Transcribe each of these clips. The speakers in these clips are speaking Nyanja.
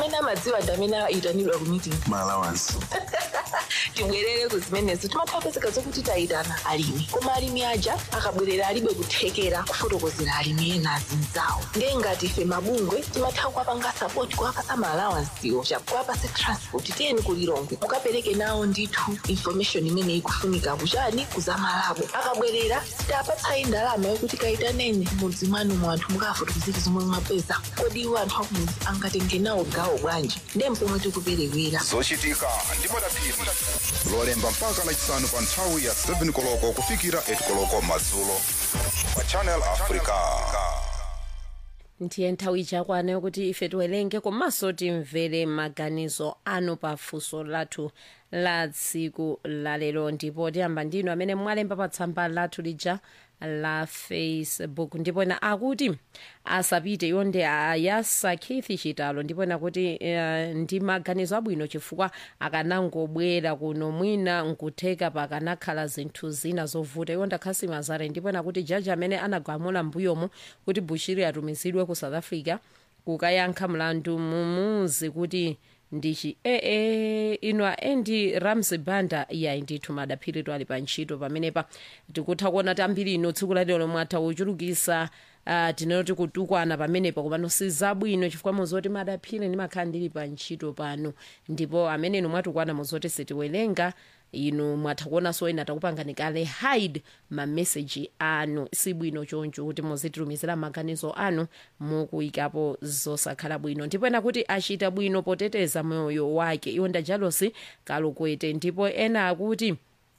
amene amadziwa ndi amene ayitanidwa ku meeting maalawansi tibwerere ku zimenezo timathapezeka zokuti tayitana alimi koma alimi aja akabwerera alibe kuthekera kufotokozera alimi ena azinzawo ndiye ngati ife mabungwe timatha kuwapanga sapoti kuwapasa maalawansiwo kuwapasa transport tiyeni kulilongwe mukapereke nawo ndithu information imene ikufunika kuchani kuzamalabo akabwerera sitapatsayi ndalama yokuti kayitaneni mudzi mwanu mu anthu mukafotokozera zomwe mwapeza kodi iwo anthu akumudzi angatenge nawo gawo bwanji ndiye mpomwe tikuperewera zochitika ndi madaphiri lolemba mpaka lachisanu pa nthawi ya 7 koloko kufikira 8 koloko madzulo pa channel africa ndiye nthawi ichakwana yokuti ife tiwerenge komanso timvere maganizo anu pa funso lathu la tsiku lalero ndipo tiyamba ndinu amene mwalemba pa tsamba lathu lija la facebook ndipo ena akuti asapite yonde ayasa keith chitalo ndipo ena kuti uh, ndi maganizo abwino chifukwa akanangobwera kuno mwina nkutheka pakanakhala zinthu zina zovuta yonda khasi mazare ndipo ena kuti jaji amene anagamula mbuyomu kuti bushiri atumizidwe ku south africa kukayankha mlandu mumuzi kuti ndichi ee ino aendi ramsey banda yayi ndithu madaphiri ali pa ntchito pamenepa tikutha kuona tambiri ino tsiku lalero lomwe atha kuchulukisa uh, tinoti kutukwana pamenepa komano sizabwino chifukwa muzoti madaphiri ndimakhala ndili pa ntchito pano ndipo amene inu mwatukwana muzoti sitiwerenga inu mwatha kuonanso ena takupangani kale hide mameseji anu sibwino choncho kuti muzititumizira maganizo anu mukuyikapo zosakhala bwino ndipo ena kuti achita bwino poteteza moyo wake iwo ndajalosi kalukwete ndipo ena akuti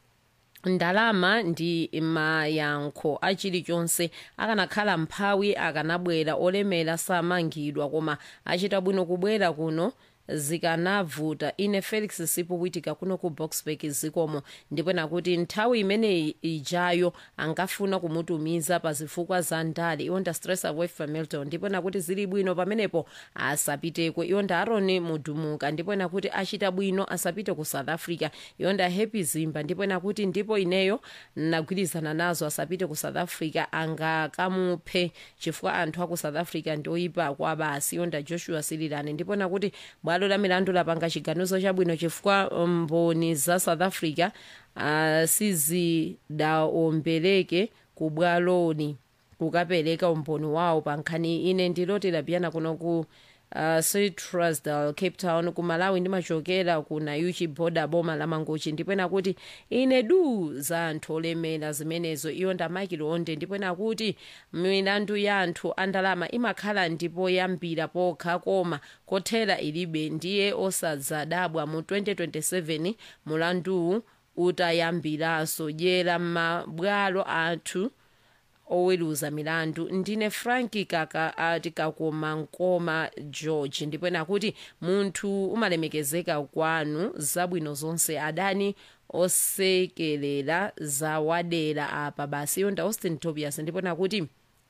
ndalama ndi mayankho achilichonse akanakhala mphawi akanabwera olemera samangidwa koma achita bwino kubwera kuno zikanavuta ine felix sipuwitika kuno ku boxburg zikomo ndipo nakuti nthawi imeneyi ijayo angafuna kumutumiza pa zifukwa za ndale iwonda stress away familton ndipo nakuti zili bwino pamenepo asapiteko iwonda aron mudumuka ndipo nakuti achita bwino asapite ku south africa iwonda happy zimba ndipo nakuti ndipo ineyo nagwirizana nazo asapite ku south africa angakamuphe chifukwa anthu aku south africa ndoyipa kwa basi iwonda joshua sililani ndipo nakuti bwalo la milandu lapanga chiganizo chabwino chifukwa mboni za south africa uh, sizidaombereke ku bwaloni kukapereka umboni wawo pa nkhani ine ndilotera piyana kuno ku uh, citrusdal cape town ku malawi ndimachokera ku nayuchi boda boma la mangochi ndipena kuti ine du za anthu olemera zimenezo iyo ndamakilo onde ndipena kuti milandu ya anthu andalama imakhala ndipo yambira pokha koma kothera ilibe ndiye osadzadabwa mu 2027 mulanduwu utayambiranso dyera m'mabwalo athu oweruza milandu ndine franki kaka ati kakoma nkoma george ndipo nakuti munthu umalemekezeka kwanu zabwino zonse adani osekelera zawadera apa basi yonda austin tobias ndipo nakuti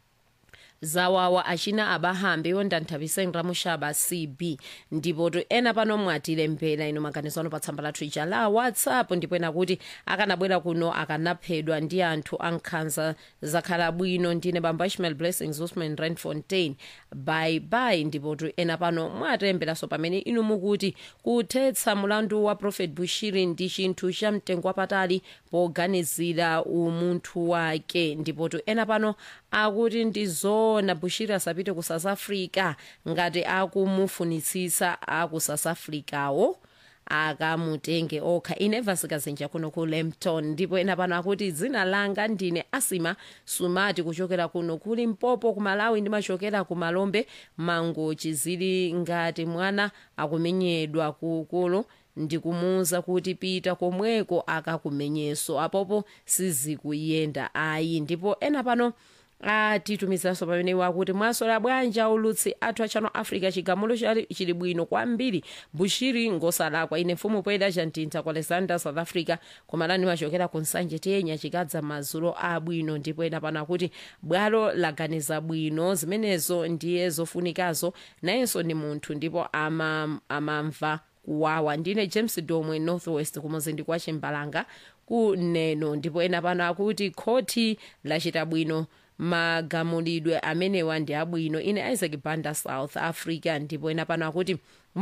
zawawa achina abahambe yonda nthapiseni ramushaba cb ndipo to ena pano mwatilembera ino maganizo ano pa tsamba lathu ija la whatsapp ndipo ena kuti akanabwera kuno akanaphedwa ndi anthu ankhanza zakhala bwino ndine bamba ishmael blessings usman randfontein bye bye ndipo to ena pano mwatilemberanso pamene inu mukuti kuthetsa mulandu wa prophet bushiri ndi chinthu cha mtengo wapatali poganizira umunthu wake ndipo to ena pano akuti ndizoona bushiri asapite ku south africa ngati akumufunitsitsa aku south africawo akamutenge okha ineva sikazinja kuno ku lempton ndipo ena pano akuti dzina langa ndine asima sumati kuchokera kuno kuli mpopo ku malawi ndimachokera ku malombe mangochi zili ngati mwana akumenyedwa kukulu ndikumuwuza kuti pita komweko akakumenyeso apopo sizikuyenda ayi ndipo ena pano atitumizaso pamene wakuti mwasola bwanja ulutsi athu achano africa chigamulo chili bwino kwambiri bushiri ngosalakwa ine mfumu poyeda chantintha ku alexander south africa komalani machokera ku nsanje tiyenya chikadza madzulo abwino ndipo ena pano akuti bwalo laganiza bwino zimenezo ndiye zofunikazo nayenso ni munthu ndipo amamva ama kuwawa ndine james domwe northwest kumuzindi kwa chimbalanga kuneno ndipo ena pano akuti khoti lachita bwino magamulidwe amenewa ndi abwino ine isaac banda south africa ndipo ena pano akuti